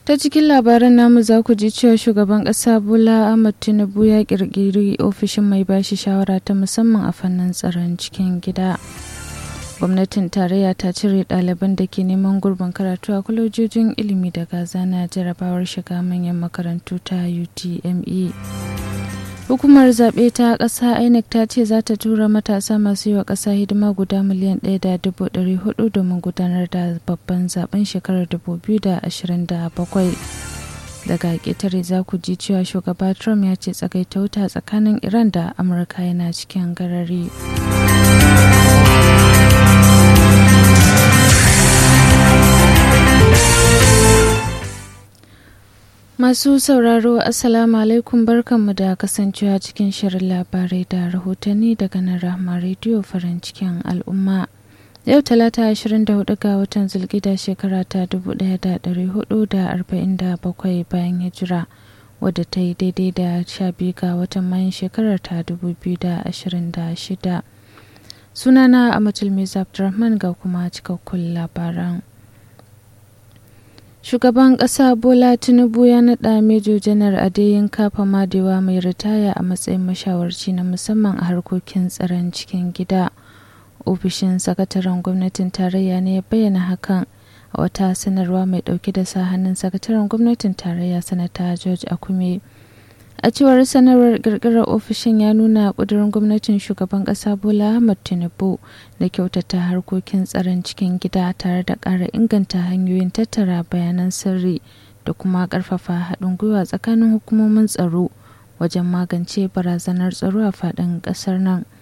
ta cikin labaran namu za ku ji cewa shugaban ƙasa bola ahmad tinubu ya ƙirƙiri ofishin mai bashi shawara ta musamman a fannin tsaron cikin gida gwamnatin tarayya ta cire ɗaliban da ke neman gurbin karatu a kwalejojin ilimi daga zana jarabawar shiga manyan makarantu ta utme hukumar zaɓe ta ƙasa inec ta ce za ta tura matasa masu yi wa ƙasa hidima guda miliyan ɗaya da dubu ɗari hudu domin gudanar da babban zaben shekarar 2027 daga ƙetare za ku ji cewa shugaba trump ya ce tsagaita wuta tsakanin iran da amurka yana cikin garari Masu sauraro Assalamu alaikum barkanmu da kasancewa cikin shirin labarai da rahotanni daga nan Rahma Radio farin cikin al'umma. Yau talata 24 ga watan zulgida shekara ta 1447 bayan hijira wadda ta yi daidai da 12 ga watan mayan shekarar ta 2026. Sunana Amatul Meza Abdurrahman ga kuma cikakkun labaran. Shugaban ƙasa Bola Tinubu ya naɗa Mejo Janar Adeyinka Famadewa mai ritaya a matsayin mashawarci na musamman a harkokin tsaron cikin gida. Ofishin sakataren gwamnatin tarayya ne ya bayyana hakan a wata sanarwa mai ɗauke da sa hannun sakataren gwamnatin tarayya sanata George Akume. A cewar sanarwar ƙirƙirar ofishin ya nuna ƙudurin gwamnatin shugaban ƙasa Bola Ahmed Tinubu da kyautata harkokin tsaron cikin gida tare da ƙara inganta hanyoyin tattara bayanan sirri da kuma ƙarfafa haɗin gwiwa tsakanin hukumomin tsaro wajen magance barazanar tsaro a faɗin ƙasar nan.